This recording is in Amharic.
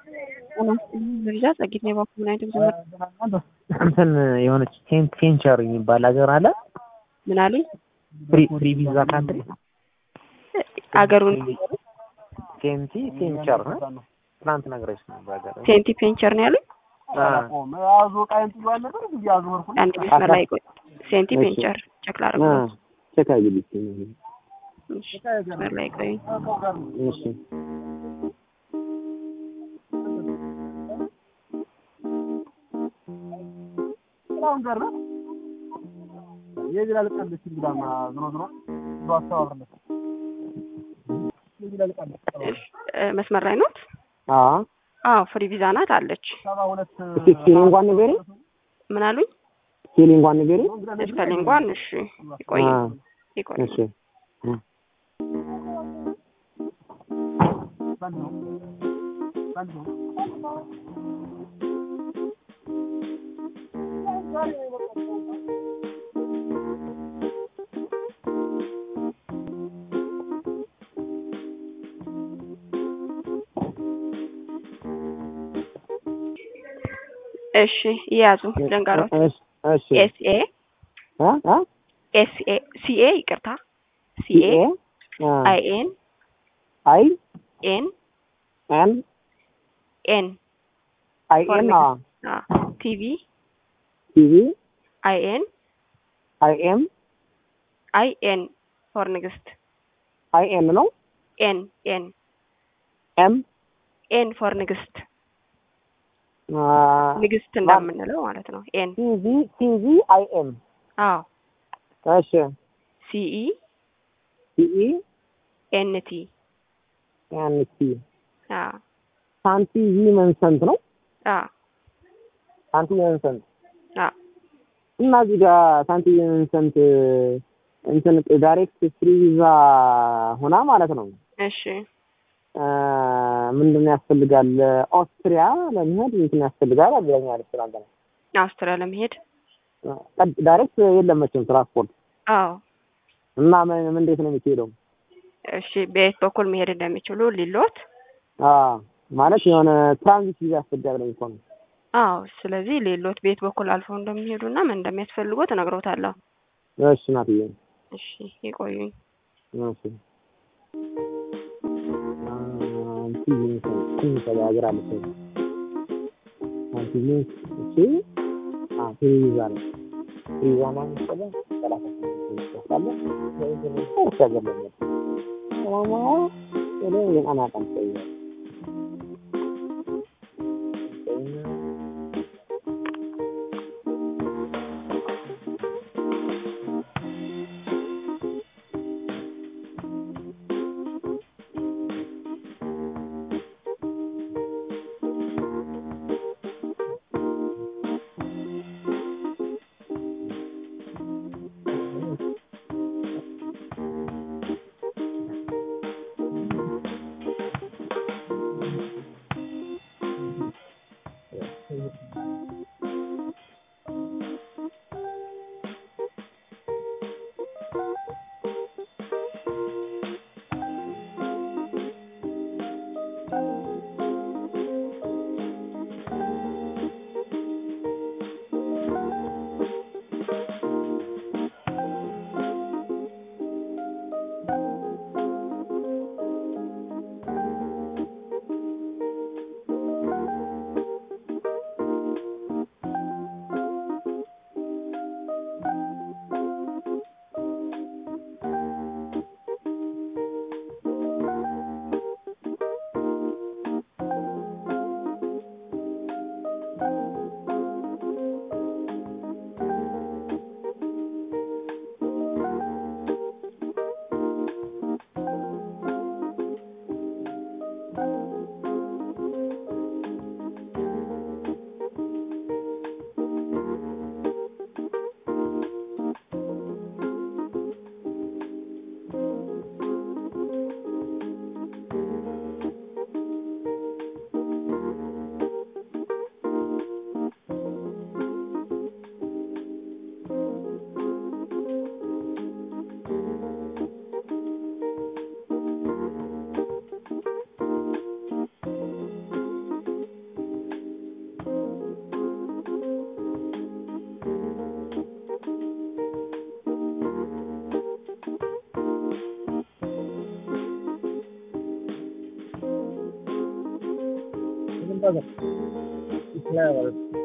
ደረጃ ጸጊት ነው የባኩ ምን አይነት ዘመር እንትን የሆነች ሴንት ሴንቸር የሚባል ሀገር አለ። ምን አሉኝ? ፍሪ ፍሪ ቪዛ ካንትሪ አገሩን ሴንቲ ሴንቸር ነው። ትናንት ነግረሽ ነበር ሀገር ሴንቲ ፔንቸር ነው ያሉኝ። አንድ መስመር ላይ ቆይ። ሴንቲ ፔንቸር ጨክላ አረጉት። ቼክ አድርጊልኝ። መስመር ላይ ቆይ። እሺ መስመር ላይ ኖት? አዎ አዎ ፍሪ ቪዛ ናት አለች። እስኪ ስፔሊንጓን ንገሪ። ምን አሉኝ? ስፔሊንጓን ንገሪ። ስፔሊንጓን እሺ፣ ይቆይ አ፣ ይቆይ። እሺ እ እሺ ይያዙ ልንገሮት። እሺ እሺ ኤስኤ አ አ ኤስኤ ሲኤ ይቅርታ ሲኤ አ አይኤን አይ ኤን ኤን ኤን አይ ኤን አ ቲቪ ቲቪ አይኤን አይ ኤም አይኤን ፎር ንግስት አይ ኤን ነው ኤን ኤን ኤም ኤን ፎር ንግስት አ ንግስት እንደምንለው ማለት ነው። ኤን ቲቪ ቲቪ አይ ኤም አዎ እሺ ሲኢ ቲኢ ኤንቲ ኤን ቲ አዎ ሳንቲ ቪ መንሰንት ነው አዎ ሳንቲ መንሰንት አዎ እና እዚህ ጋር ሳንቲ መንሰንት እንትን ዳይሬክት ፍሪ ቪዛ ሆና ማለት ነው። እሺ አ፣ ምንድን ነው ያስፈልጋል? ኦስትሪያ ለመሄድ እንትን ያስፈልጋል አብዛኛው ትናንት ነው። አውስትሪያ ለመሄድ ዳይሬክት የለም መቼም ትራንስፖርት አዎ እና ምን ምን እንዴት ነው የሚሄደው? እሺ በየት በኩል መሄድ እንደሚችሉ ሊሎት አ ማለት የሆነ ትራንዚት ቪዛ ያስፈልጋል ነው እኮ ነው። አዎ ስለዚህ ሌሎት ቤት በኩል አልፈው እንደሚሄዱና ምን እንደሚያስፈልጎት እነግሮታለሁ። እሺ ናትዬ እሺ ይቆዩኝ። እሺ አንቲ ምን ሀገር አለች አንቲ ምን እሺ አ ፍሪ ቪዛ ነው ፍሪ ቪዛ ማለት ነው ሰላሳ ስምንት ይወስዳል እርስ ሀገር ለመሄድ ማማ ወደ የጣና ቀን ቆየ ఉంటుంది ఇట్లా